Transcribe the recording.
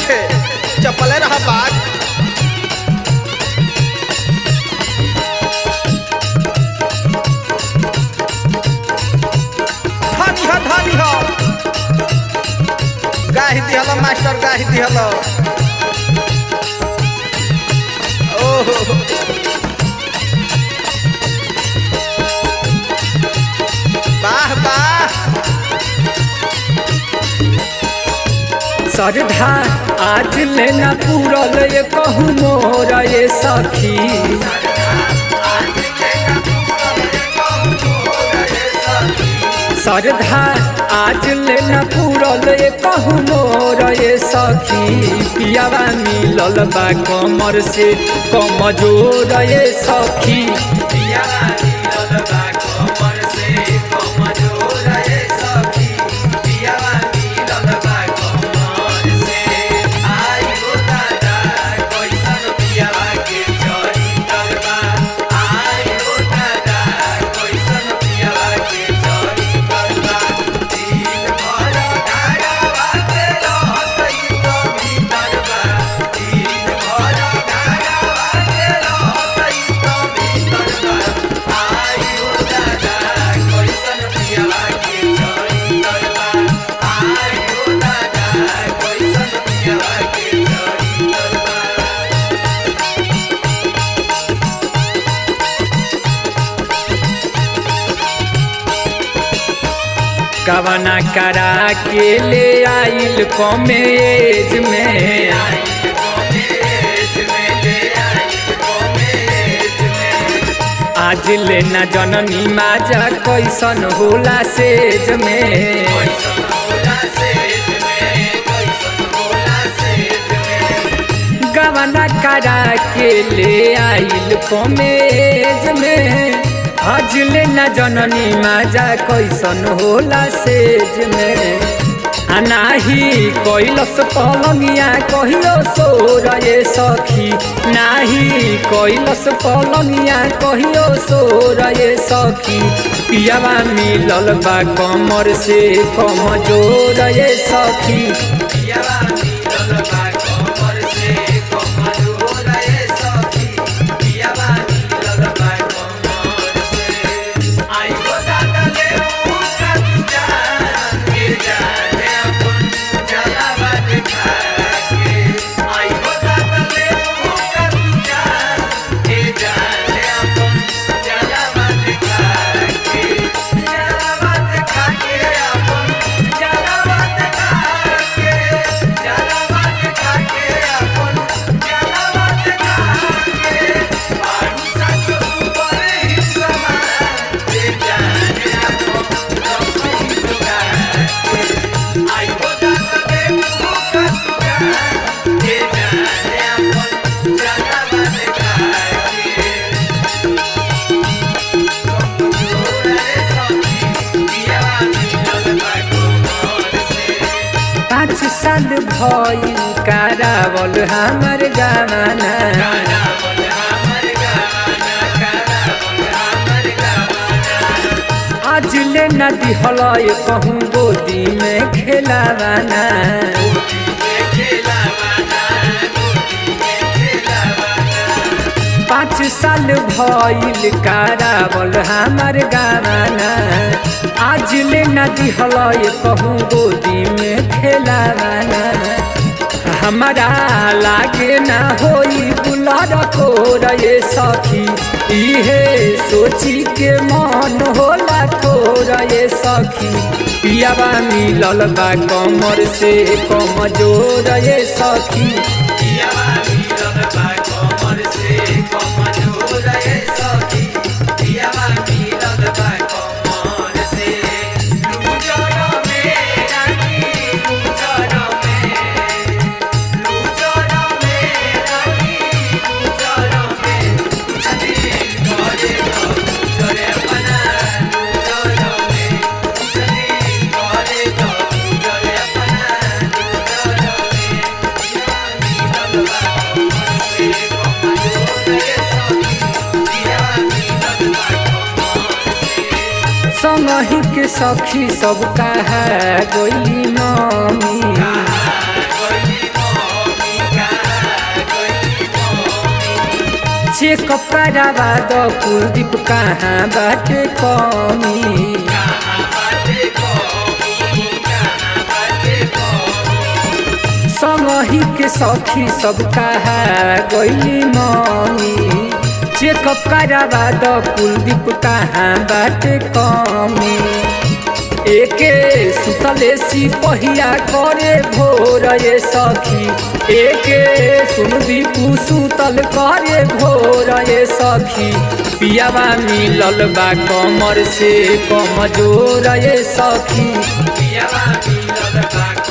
खे चपले रहा बाग धानी ह धानी ह गाही दिहल मास्टर गाही दिहल ओहो वाह वाह सरधा आज लेना पूरल ये कहूँ मोर ये सखी सरधा आज लेना पूरल ये कहूँ मोर ये सखी पियावा मिलल बा कमर से कमजोर ये सखी पियावा मिलल बा कमर से कमजोर ये सखी पियावा मिलल बा कमर से आई हो दादा कैसन पियावा के चरी करबा आई हो दादा कैसन पियावा के चरी करबा दिन भर धारावा के रहतई तो भीतर बा दिन भर धारावा के रहतई तो भीतर बा आई हो दादा कैसन पियावा के चरी करबा आई हो दादा कैसन पियावा के चरी करबा कवना करा के ले आइल कॉमेज में आज लेना जननी माजा कैसन होला सेज में गवना करा के ले आइल कॉमेज में आज लेना जननी माजा कैसन होला सेज में आ नाही कैलस पलंगिया कहियो सोर ये सखी नाही कैलस पलंगिया कहियो सोर ये सखी पियावा मिलल बा कमर से कमजोर ये सखी पियावा मिलल बा कमर से कमजोर ये सखी पियावा मिलल बा कमर से आई हो दादा ले मुका जान के जाने अपन जलावा दिखा के आई हो दादा ले मुका जान के जाने अपन जलावा दिखा के जलावा दिखा के अपन जलावा दिखा के जलावा दिखा के अपन जलावा दिखा के बारू सच ऊपर ही समान के जाने अपन रखई दुगा आई हो दादा ले मुका दुगा के जाने अपन जलावा दिखा के पाँच साल भइल कारावल हमर गाना आज ले न दिहल कहूँ गोदी में खेलावाना पाँच साल भइल कारावल हमर गाना आज ले न दिहल कहूँ गोदी में खेलावाना हमारा लागे ना होई बुलार को रे सखी इहे सोची के मन होला को रे सखी पियावा मिलल बा कमर से कमजोर ये सखी पियावा मिलल बा कमर से कमजोर ये सखी पियावा मिलल बा कमर से लूजर में रानी लूजर में लूजर में रानी लूजर में कुछ दिन करे तो लूजर अपना लूजर में कुछ दिन करे तो लूजर अपना लूजर में पिया मिलल बा कमर से कमजोर ये सखी पिया मिलल बा कमर से संगही के सखी सब कहा गोली मम्मी चेकअप करावा द कुलदीप कहाँ बाटे कमी संगही के सखी सब कहा गईली मम्मी चेकअप करावा द कुलदीप कहाँ बाटे कमी एके सुतले सिपहिया करे भोर ये सखी एके सुन दीपू सुतल करे भोर ये सखी पियावा मिलल बा कमर से कमजोर ये सखी पियावा मिलल बा